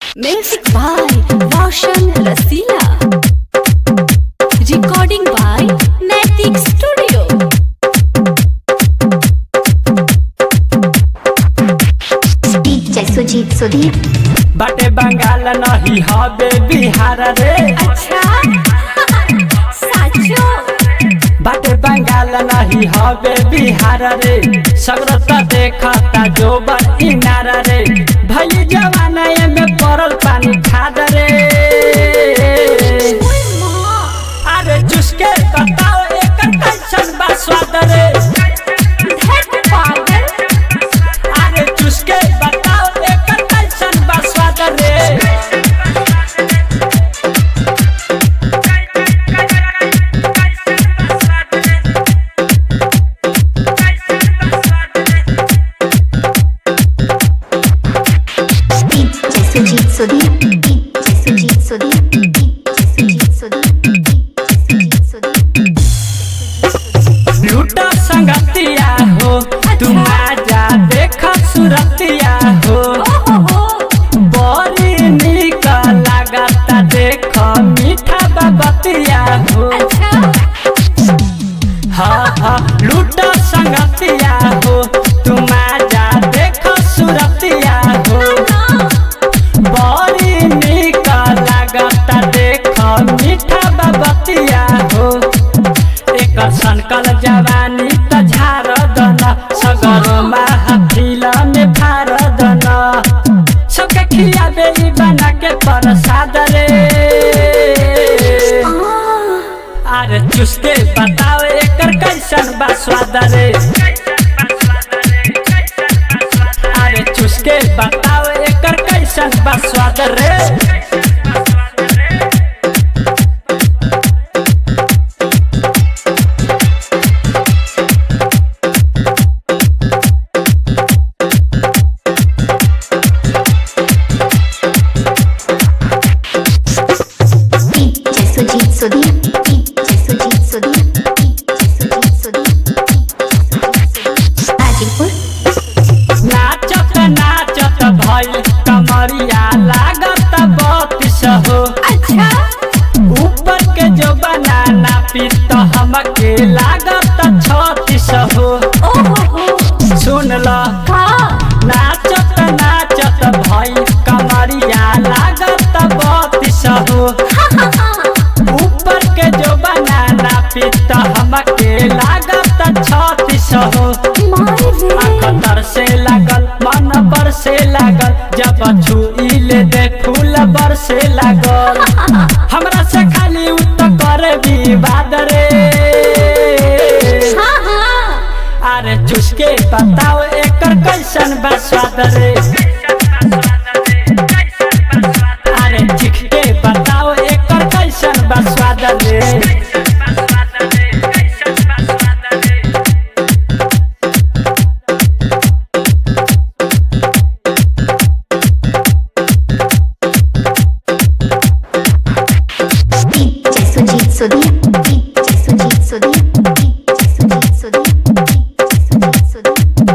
Music by Roshan Rasila. Recording by Naitik Studio. DJ Sujit Sudhir बाटे बंगाल नहीं हबे बिहार रे अच्छा साचो बाटे बंगाल नहीं हबे बिहार रे सगरता देखता जो इनार रे भई जवाना में पड़ल पानी खाद रे अरे चुसके बताओ एकर कैसन बा स्वाद रे धत पागल अरे चुसके बताओ एकर कैसन बा स्वाद रे DJ Sujit Sudhir DJ Sujit Sudhir DJ Sujit Sudhir DJ Sujit Sudhir लूटा संगतिया हो तुम आजा देख सुरतिया हो बड़ी निक लागता देख मीठा बबतिया हो हाँ हाँ लूटा संगतिया हो तुम आजा देख सुरतिया हो बड़ी निक लागता देख मीठा बबतिया हो एकर सनकल जवानी त झार दन सगर महफिल में फार दन सबके खियाबे ई बना के प्रसाद रे अरे चुसके बताओ एकर कैसन बा स्वाद रे अरे चुसके बताओ एकर कैसन बा स्वाद रे DJ Sujit Sudhir DJ Sujit Sudhir DJ Sujit Sudhir Hajipur नाचत नाचत भइल कमरिया लागत बत्तीस हो अच्छा ऊपर के जो बनाना पीत हमके लागत छत्तीस हो ओहो सुन ल का नाचत नाचत भइल कमरिया लागत बत्तीस हो ऊपर के जो बनाना पीत हमके लागत छत्तीस हो आँख तर से लागल मन पर से लागल जब छुईले दे फूल बर से लागल हमरा से खाली उत करे विवाद रे हाँ हाँ अरे चुसके बताओ एकर कैसन बा स्वाद रे अरे चिख के बताओ एकर कैसन बा स्वाद रे DJ Sujit Sudhir DJ Sujit Sudhir DJ Sujit Sudhir DJ Sujit Sudhir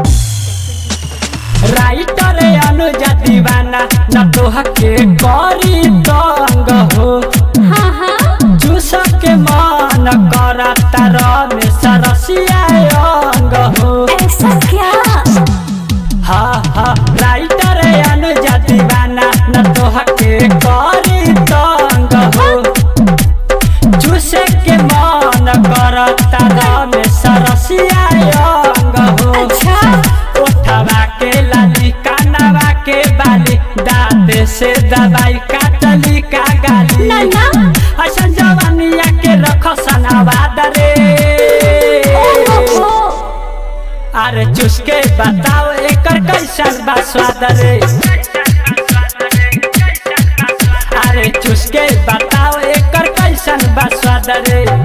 writer Anuja Deewana न तोह के करी तंग हो हाँ हाँ जूस के मन करता रमे सरसिया अंग हो ऐसा क्या हाँ हाँ राइटर अनुजा दीवाना न तोह के करी तंग हो जूस के मन करता रमे सरसिया अंग हो अच्छा उठवा के लाली कानवा के बाली दांत से दवाई काटली का गाली ना ना असन जवानिया के रख सनावाद रे ओहो अरे चुसके बताओ एकर कैसन बा स्वाद रे अरे चुसके बताओ एकर कैसन बा स्वाद रे